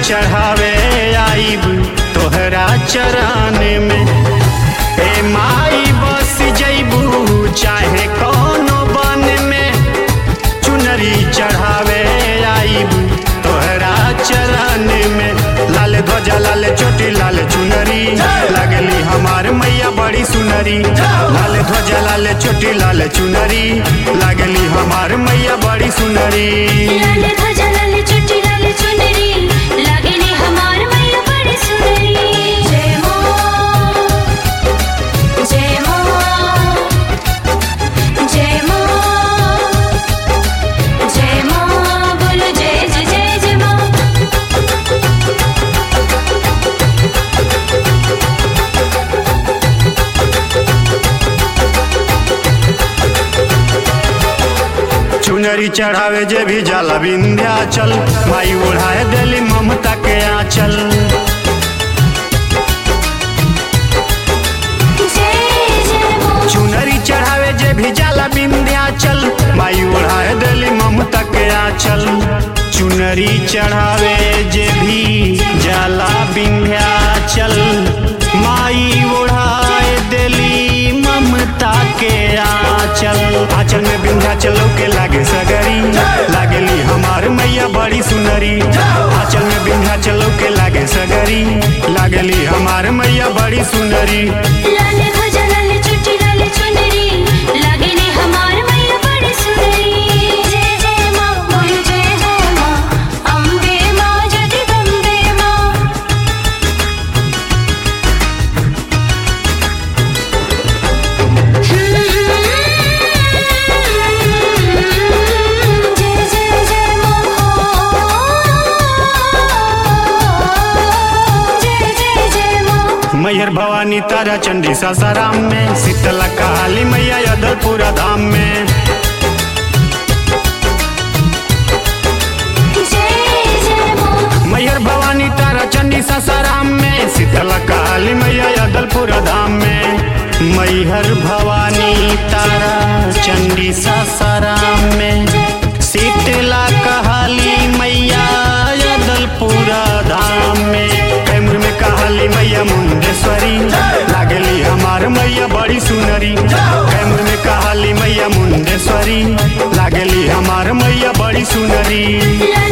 चढ़ावे आईब तोहरा चरण में ए माई बस जैबू चाहे कोनो बन में चुनरी चढ़ावे आईब तोहरा चरण में लाल ध्वजा लाल चोटी लाल चुनरी लगली हमार मैया बड़ी सुनरी लाल ध्वजा लाल चोटी लाल चुनरी लगली हमार मैया बड़ी सुनरी लाल ध्वजा लाल चुट्टी लाल चुनरी लागेली हमार मैया बड़ी सुनरी जय मां जय मां जय मां जय मां बोलो जय जय जय जय मां चुनरी चढ़ावे जे भी जाला विंध्याचल माई ओढ़ाए दिली ममता के आंचल जय जय मां चुनरी चढ़ावे जे भी जाला विंध्याचल माई ओढ़ाए दिली ममता के आंचल चुनरी चढ़ावे जे भी जाला विंध्याचल माई ओढ़ाए दिली ममता के आंचल आंचल में विंध्याचल के लागे सगरी लागेली हमार मैया बड़ी सुनरी आंचल में विंध्याचल के लागे सगरी लागेली हमार मैया बड़ी सुनरी लाल ध्वजा लाल चुट्टी लाल चुनरी लागेली हमार मैया बड़ी सुनरी जय जय मां बोल जय हो मां अम्बे मां जगदम्बे मां जय जय जय मां जय जय जय मां मैहर भवानी तारा चंडी सासाराम में शीतला काली मैया यदलपुरा धाम में जय जय मां मैहर भवानी तारा चंडी सासाराम में शीतला काली मैया यदलपुरा धाम में मैहर भवानी तारा चंडी सासाराम में शीतला कहाली मैया यदलपुरा धाम में कैमूर में कहाली मैया मुंडेश्वरी लागली हमार मैया बड़ी सुनरी कैमूर में कहाली मैया मुंडेश्वरी लागली हमार मैया बड़ी सुनरी लाल